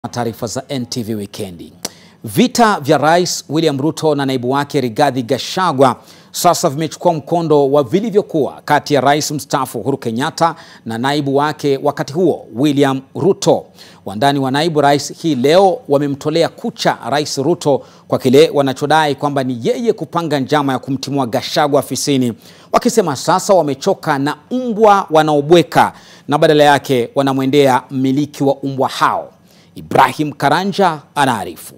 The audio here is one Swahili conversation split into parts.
Taarifa za NTV Wikendi. Vita vya Rais William Ruto na naibu wake Rigathi Gachagua sasa vimechukua mkondo wa vilivyokuwa kati ya Rais mstaafu Uhuru Kenyatta na naibu wake wakati huo William Ruto. Wandani wa naibu rais hii leo wamemtolea kucha Rais Ruto kwa kile wanachodai kwamba ni yeye kupanga njama ya kumtimua Gachagua afisini, wakisema sasa wamechoka na mbwa wanaobweka na badala yake wanamwendea mmiliki wa mbwa hao. Ibrahim Karanja anaarifu.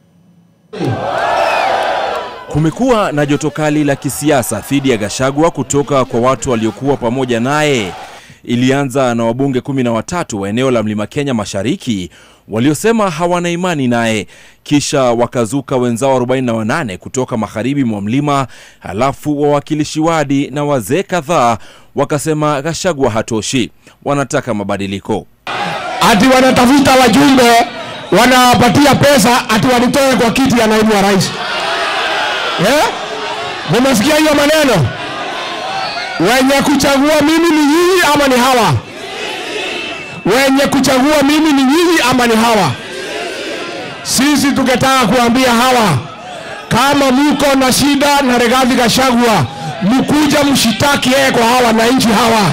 Kumekuwa na joto kali la kisiasa dhidi ya Gachagua kutoka kwa watu waliokuwa pamoja naye. Ilianza na wabunge kumi na watatu wa eneo la Mlima Kenya Mashariki waliosema hawana imani naye, kisha wakazuka wenzao 48 kutoka magharibi mwa mlima, halafu wawakilishi wadi na wazee kadhaa wakasema Gachagua hatoshi, wanataka mabadiliko. ati wanatafuta wajumbe wanawapatia pesa ati walitoe kwa kiti ya naibu wa rais eh? Mumesikia hiyo maneno? Wenye kuchagua mimi ni nyinyi ama ni hawa? Wenye kuchagua mimi ni nyinyi ama ni hawa? Sisi tungetaka kuambia hawa, kama muko na shida na Rigathi Gachagua, mkuja mshitaki yeye kwa hawa wananchi hawa.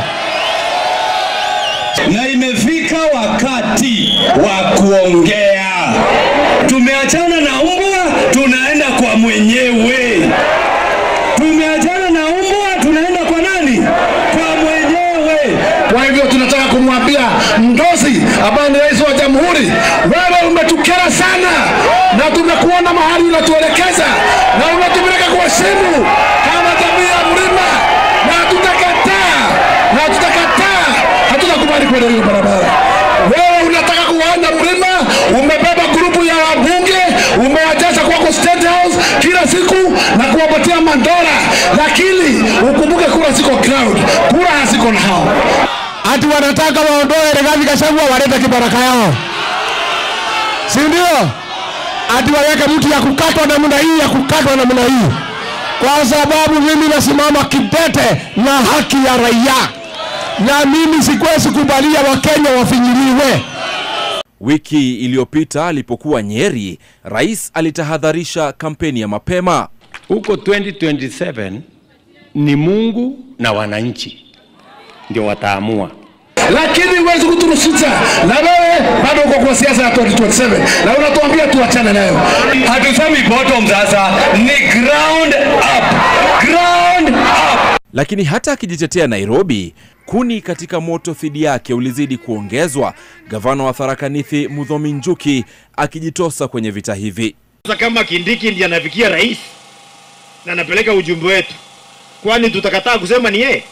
na imefika wakati wa kuongea. Tumeachana na mbwa, tunaenda kwa mwenyewe. Tumeachana na mbwa, tunaenda kwa nani? Kwa mwenyewe. Kwa hivyo tunataka kumwambia Ndosi ambaye ni rais wa jamhuri, wewe umetukera sana, na tumekuona mahali unatuelekeza na unatupeleka kwa simu kama jamii ya mlima, na hatutakataa na hatutakataa, hatutakubali kwenda hiyo barabara. Wewe unataka kuwaenda mlima, umebeba grupu ya wabunge, umewajaza kwako State House kila siku na kuwapatia mandora, lakini ukumbuke kura ziko crowd, kura haziko na hao ati wanataka waondoe Rigathi Gachagua walete kibaraka yao, si ndio? Ati waweke mtu ya kukatwa namna hii ya kukatwa namna hii, kwa sababu mimi nasimama kidete na haki ya raia, na mimi sikwezi kubalia Wakenya wafinyiliwe. Wiki iliyopita alipokuwa Nyeri, rais alitahadharisha kampeni ya mapema. huko 2027 ni Mungu na wananchi ndio wataamua. Lakini huwezi kuturusisha, na wewe bado uko kwa siasa ya 2027 na unatuambia tuachane nayo. Hatusemi bottom sasa, ni ground up. Ground up. Lakini hata akijitetea Nairobi, kuni katika moto dhidi yake ulizidi kuongezwa, gavana wa Tharaka Nithi Muthomi Njuki akijitosa kwenye vita hivi. Sasa kama Kindiki ndiye anafikia rais na anapeleka ujumbe wetu, kwani tutakataa kusema ni yeye?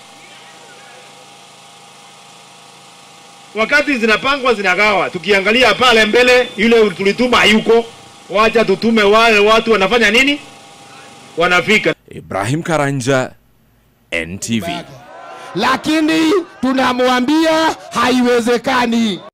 Wakati zinapangwa zinagawa, tukiangalia pale mbele, yule tulituma hayuko. Wacha tutume wale watu wanafanya nini, wanafika. Ibrahim Karanja, NTV. Lakini tunamwambia haiwezekani.